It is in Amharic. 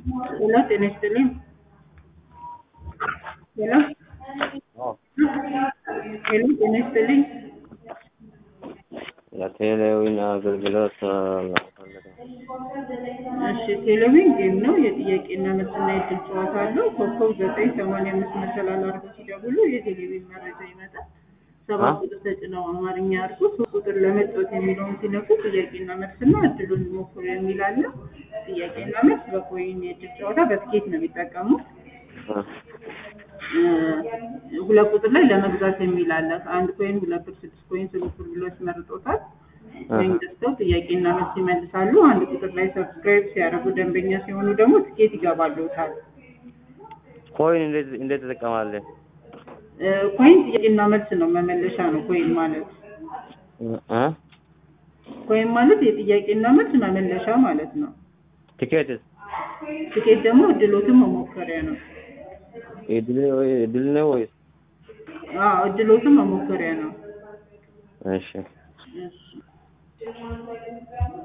ሄሎ ጤና ይስጥልኝ። ሄሎ ሄሎ ጤና ይስጥልኝ። የቴሌዊን አገልግሎት ፈልገው እሺ ቴሌቪዥን ጌም ነው። የጥያቄና መልስና የእድል ጨዋታ አለው። ኮከብ ዘጠኝ ሰማንያ አምስት መሰላል አድርገው ሲደውሉ የቴሌቪዥን መረጃ ይመጣል። ሰባት ቁጥር ተጭነው አማርኛ አድርጎ ሶስት ቁጥር ለመጫወት የሚለውን ሲነኩ ጥያቄና መልስና እድሉን ሞክሩ የሚል አለ። ጥያቄና መልስ በኮይን የእድል ጨዋታ በትኬት ነው የሚጠቀሙት። ሁለት ቁጥር ላይ ለመግዛት የሚል አለ። አንድ ኮይን ሁለት ብር፣ ስድስት ኮይን፣ ስምንት ብር ብሎ ያስመርጦታል። ወይም ገዝተው ጥያቄና መልስ ይመልሳሉ። አንድ ቁጥር ላይ ሰብስክራይብ ሲያደርጉ ደንበኛ ሲሆኑ ደግሞ ትኬት ይገባሉታል። ኮይን እንዴት እንዴት ትጠቀማለህ? ኮይን ጥያቄና መልስ ነው፣ መመለሻ ነው ኮይን ማለት። እ ኮይን ማለት የጥያቄና መልስ መመለሻ ማለት ነው። ቲኬትስ ትኬት ደግሞ እድሎትን መሞከሪያ ነው። እድል እድል ነው ወይስ? አዎ እድሎትን መሞከሪያ ነው። እሺ እሺ